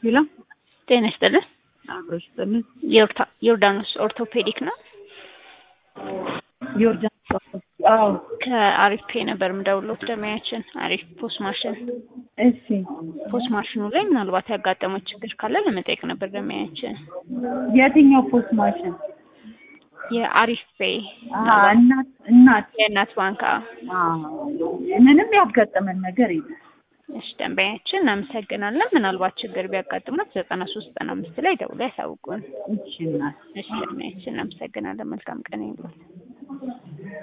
ሄሎ ጤና ይስጥልን። አብሮሽ ጥልን ዮርታ- ዮርዳኖስ ኦርቶፔዲክ ነው። ዮርዳን አዎ ከአሪፍ ፔ ነበር የምደውለው ደመያችን አሪፍ ፖስት ማሽን እሺ ፖስት ማሽኑ ላይ ምናልባት ያጋጠመው ችግር ካለ ለመጠየቅ ነበር ደመያችን። የትኛው ፖስት ማሽን የአሪፍ ፔ አሀ እናት እናት የእናት ባንክ አዎ ምንም ያጋጠመን ነገር የለም እሺ ደንበኛችን እናመሰግናለን። ምናልባት ችግር ቢያጋጥሙት ዘጠና ሶስት ዘጠና አምስት ላይ ደውሎ ያሳውቁን። እሺ እናት እሺ ደንበኛችን እናመሰግናለን። መልካም ቀን ይሁንልዎት።